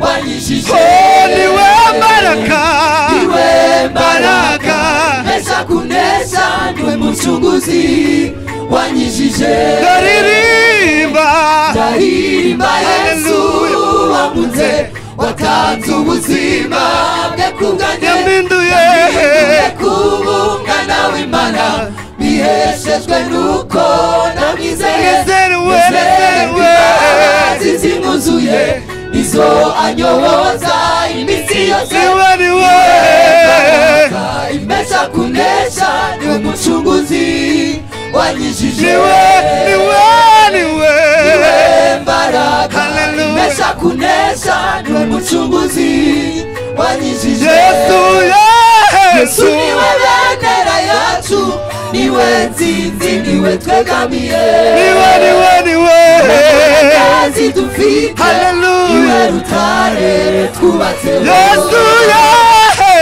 wanyishije niwe mbaraga niwe mbaraga nesha kunesha niwe mucunguzi wanyishije ndaririmba ndaririmba yesu wamuze watanze ubuzima bwe kubwanjye yampinduye kubungana w'imana biheshejwe nuko namwizeye Nezerewe, nezerewe. imbabazi zimuzuye izo anyoboza iminsi yose niwe niwe imesha kunesha niwe mucunguzi wanyishije niwe niwe niwe mbaraga imesha kunesha niwe mucunguzi wanyishije yesu yesu niwe bendera yacu niwe nzinzi niwe twegamiye niwe niwe niwe kazi dufite niwe rutare twubatse yesu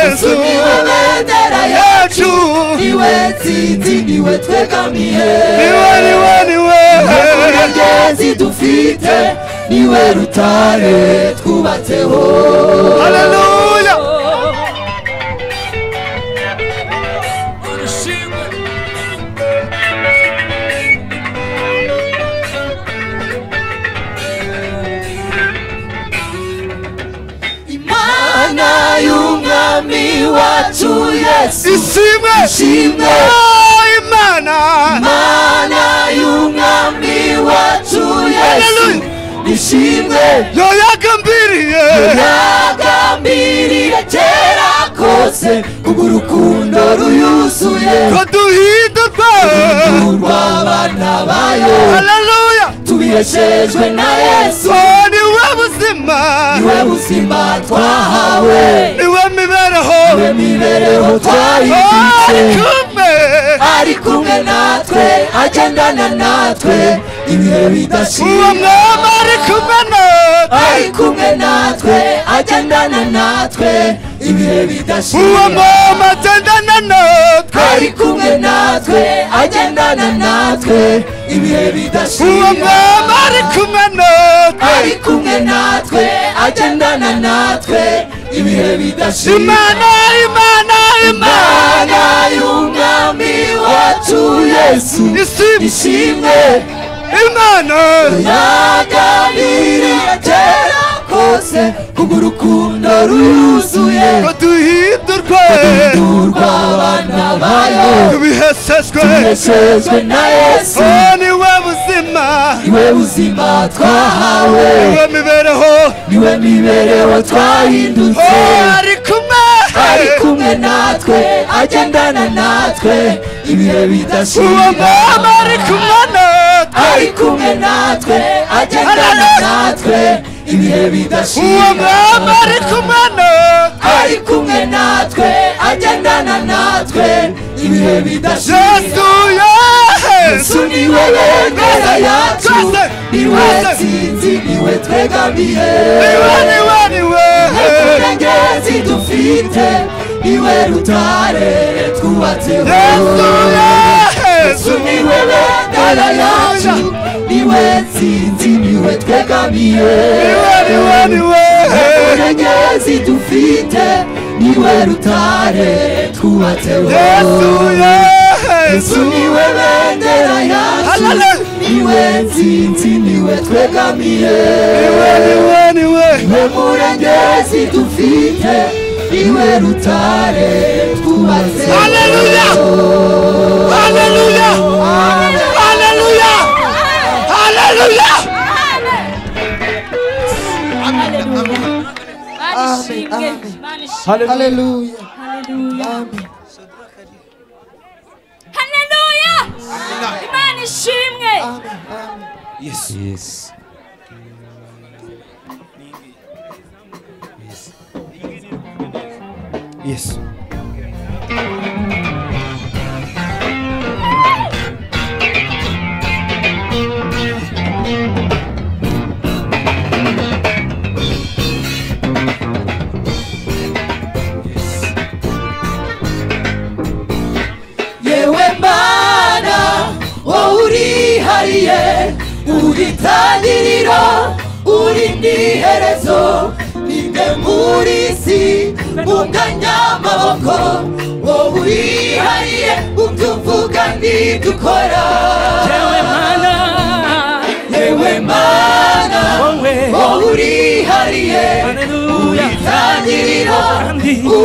yesu niwe bendera yacu niwe nzinzi niwe twegamiye niwe niwe niwe kazi dufite niwe rutare twubatseho Haleluya! imana y'umwami wacu yesu ishimwe ishimwe Oh, imana imana y'umwami wacu yesu ishimwe yoyagambiriye yagambiriye kera kose kubw'urukundo ruyuzuye ko duhindurwa rw'abana bayo haleluya tubiyeshejwe na yesu Oh, niwe buzima niwe buzima twahawe niwe mibereho niwe mibereho twayibitse Oh, ari kumwe ari kumwe natwe agendana natwe ibihe bidashira uwo mwami ari kumwe natwe ari kumwe natwe agendana natwe ibihe bidashira uwo mwami agendana natwe ari kumwe natwe agendana natwe ibihe bidashira uwo mwami ari kumwe natwe ari kumwe natwe agendana natwe ibihe bidashira imana imana imana y'umwami wacu yesu ishimwe imana yagambiriye kera kose kubw'urukundo ruyuzuye ko duhindurwe duhindurwa abana bayo tubihesejwe tubihesejwe na yesu Oh, niwe buzima niwe buzima twahawe niwe mibereho niwe mibereho twahindutse Oh, ari kumwe ari kumwe natwe agendana natwe ibihe uwo bidashira mwami ari kumwe natwe ari kumwe natwe agendana natwe ibihe bidashira uwo mwami ari kumwe natwe ari kumwe natwe agendana natwe ibihe bidashira yesu yesu yesu niwe bendera yacu niwe tsinzi niwe twegamiye niwe niwe niwe nkurengezi dufite niwe rutare twubatseho yesu yesu yesu niwe bendera yacu niwe tsinzi niwe twegamiye niwe niwe niwe nkurengezi dufite niwe rutare twubatseho yesu yesu yesu niwe bendera yacu Hallelujah. niwe nsinzi niwe twegamiye niwe niwe niwe niwe murengezi dufite niwe rutare twubatse Hallelujah. haleluya haleluya haleluya Manishimwe, manishimwe. Haleluya. Haleluya. Haleluya. Imana ishimwe. Yes. Yes. Yes. yewe mana wowe urihariye uritangiriro uri ndiherezo ninde muri isi munganyamaboko wowe urihariye utuvuga nidukora yewe mana yewe mana wowe urihariye uritangiriro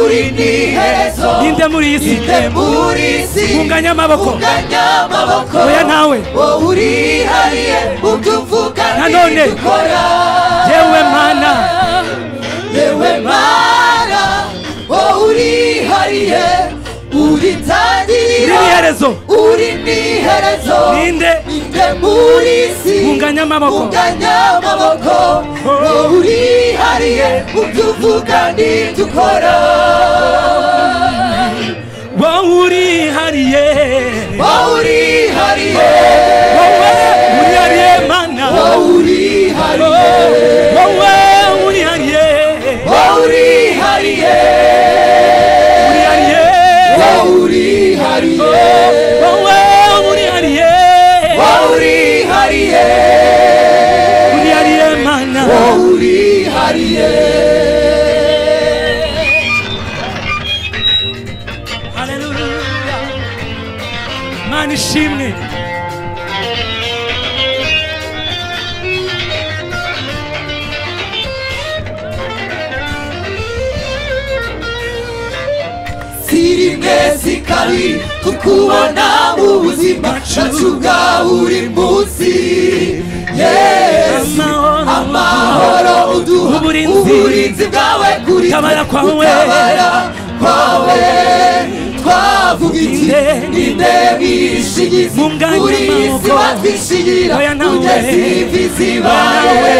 uri ndiherezo ninde muri iyi si ninde muri isi unganya amaboko unganya amaboko oya ntawe wowe urihariye ubyo uvuga nanone ntibikora yewe mana yewe mana wowe urihariye uritangirira Uri n'iherezo. uri n'iherezo Ninde? ninde muri isi unganya amaboko unganya amaboko wowe urihariye ubyo uvuga ntidukora wowe urihariye wowe urihariye wowe urihariye mana wowe urihariye wowe urihariye wowe urihariye urihariye wowe urihariye wowe urihariye wowe urihariye urihariye mana urihariye mana ishimwe sirimwe si kabiri tukubona mu buzima cyacu bwa buri munsi yesu amahoro uduha uburinzi bwawe kuri gutabara kwawe gutabara kwawe twavuga iki ninde mwishingizi kuri iyi si watwishingira kugeza imvizi bawe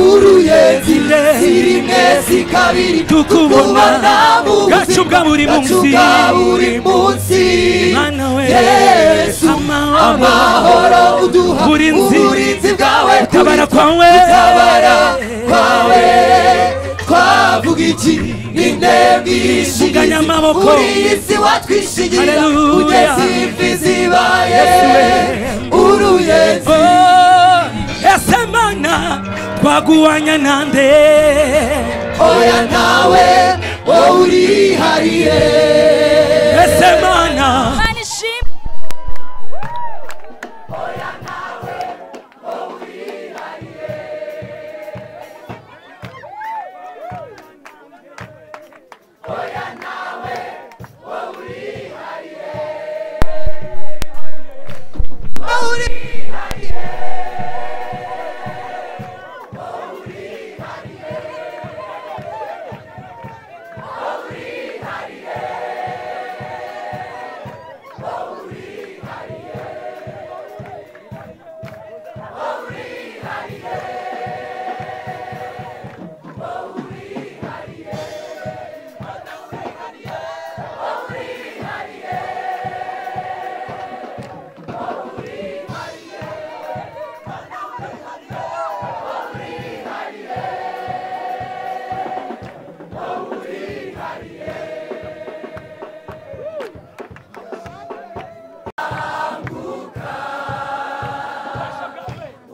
uruyenzi si rimwe si kabiri tukubona mu gacu bwa buri gacu munsi bwa buri munsi mana we yesu amahoro uduha uburinzi uburinzi bwawe gutabara kwawe gutabara kwawe twavuga iki ninde Unganya bwishingizi amaboko. kuri iyi si watwishingira Hallelujah. kugeza imvi zibaye uruyenzi ese mana twaguwanya nande oya nawe wowe urihariye ese mana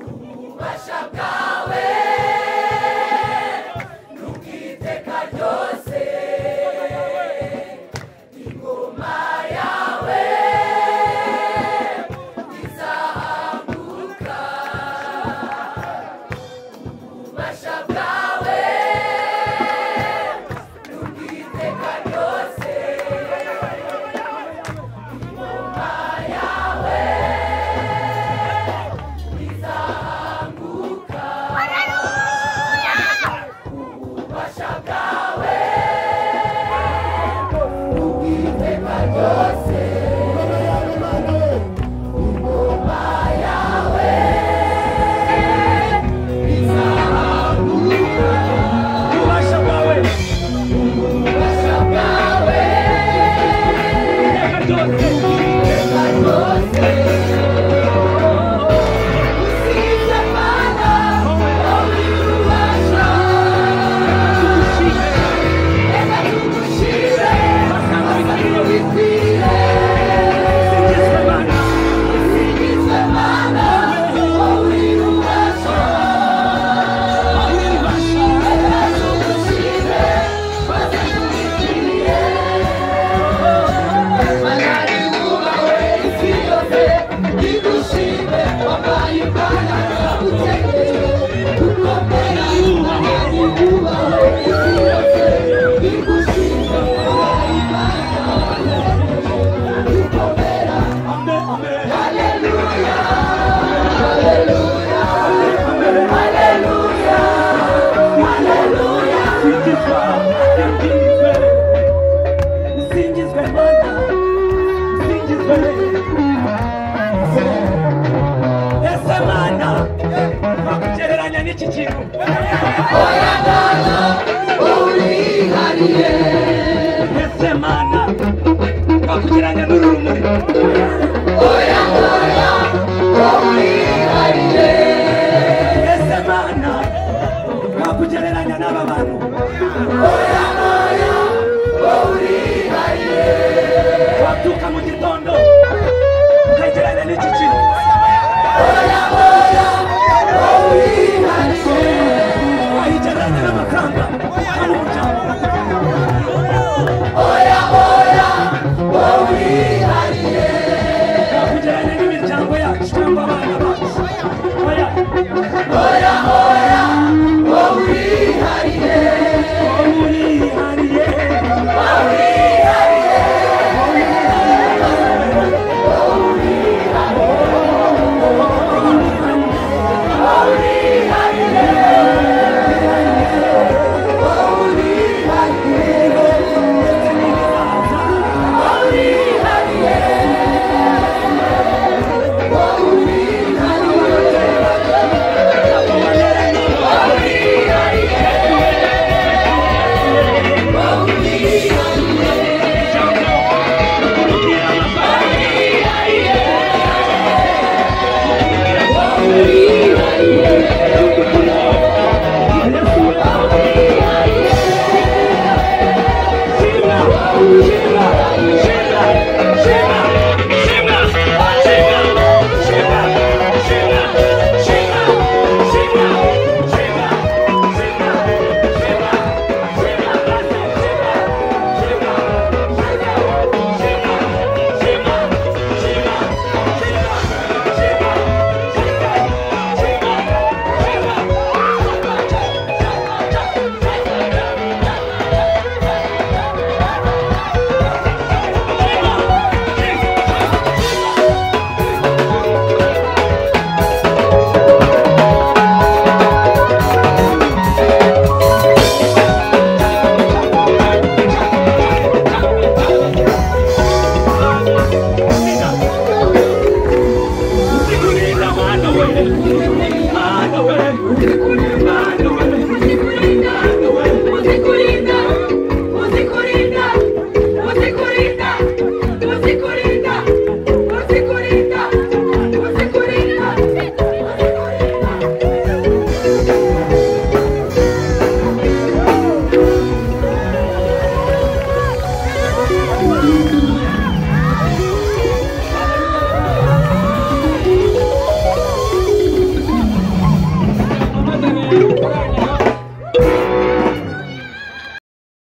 ububasha bwawe n'ubwiteka ryose ingoma yawe izahaguruka ububasha bwawe n'ubwiteka ryose ingoma yawe izahaguruka ububasha bwawe n'ubwiteka ryose ingoma yawe izahaguruka ububasha bwawe ububasha bwawe ubwiteka ryose usibye Mana wowe ububasha reka tugushire amasango bikwire usingizwe Mana wowe ububasha reka tugushire amasango bikwire Mana wubawe isi yose igushime wabaye Mana nagutegeye kuko mbere y'Imana wubawe isi yose igushime wabaye Imana nagutegeye kuko mbere Haleluya Haleluya Haleluya Haleluya Singizwe Singizwe Singizwe Mana Singizwe Ese Mana bakugereranya n'iki kintu